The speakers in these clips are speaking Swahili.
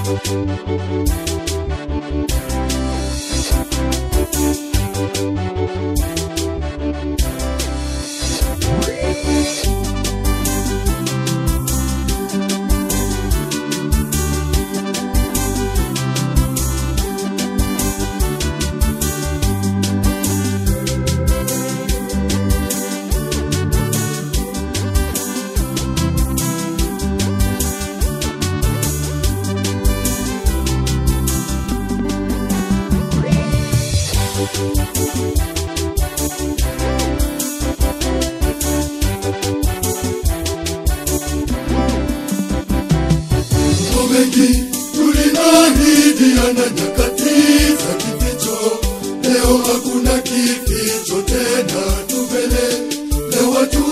Mambo mengi tuliahidiana nyakati za kificho, leo hakuna kificho tena, tumelewa tu.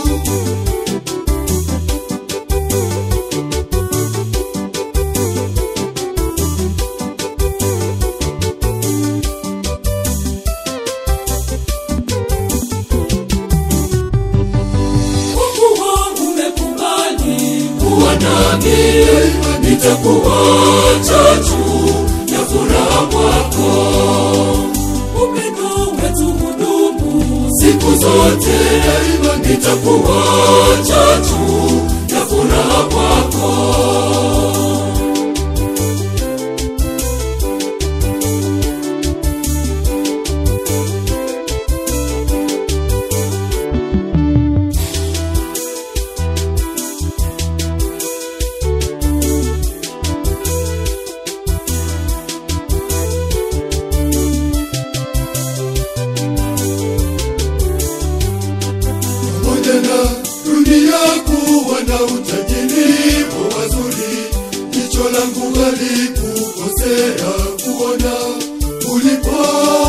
Kwa kuwa umekubali kuwa nami, nitakuwa chachu ya furaha kwako. Upendo wetu hudumu siku zote, nitakuwa chachu ya furaha kwako. pamoja na dunia kuwa na utajiri wa wazuri, jicho langu halikukosea kuona ulipo.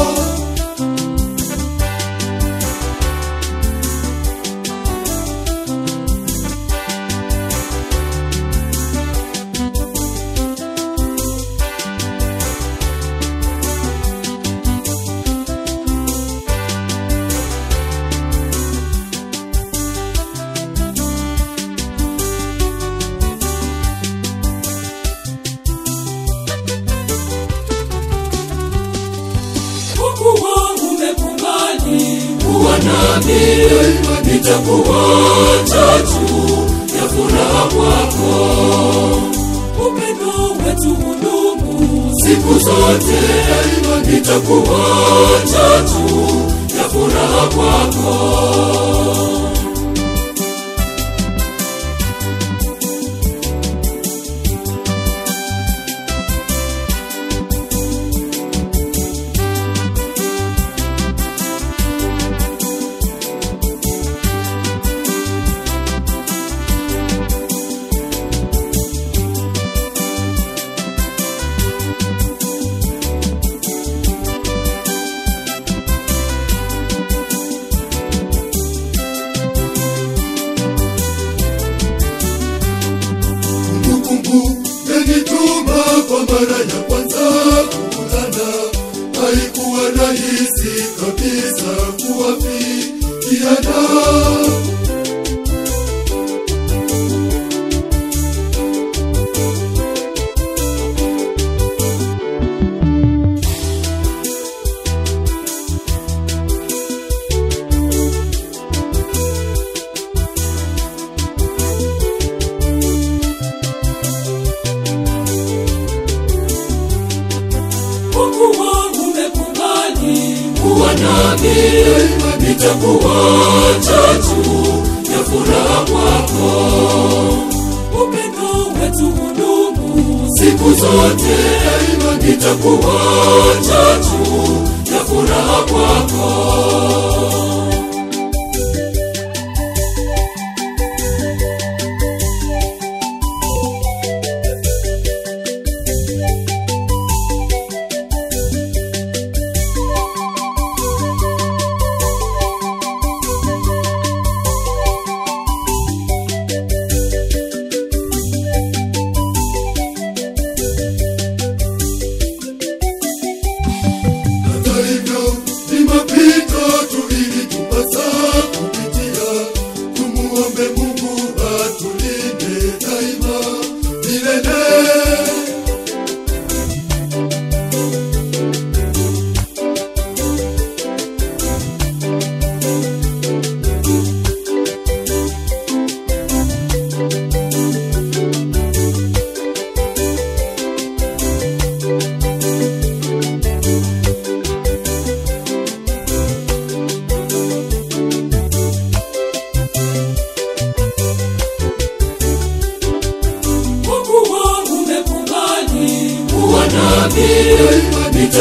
Kwa kuwa umekubali kuwa nami, nitakuwa chachu ya furaha kwako. Upendo wetu hudumu siku zote, nitakuwa chachu ya furaha kwako. Kumbukumbu yanituma kwa mara ya kwanza kukutana, haikuwa rahisi kabisa kuwafikiana. Kwa kuwa umekubali kuwa nami, nitakuwa chachu ya furaha kwako. Upendo wetu hudumu siku zote, nitakuwa chachu ya furaha kwako. Hata hivyo ni mapito tu ili tupasa kupitia, tumuombe Mungu atulinde daima milele.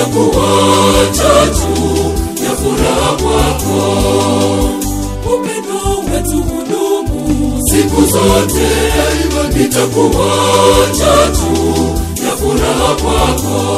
nitakuwa chachu ya furaha kwako upendo wetu hudumu siku zote nitakuwa chachu ya furaha kwako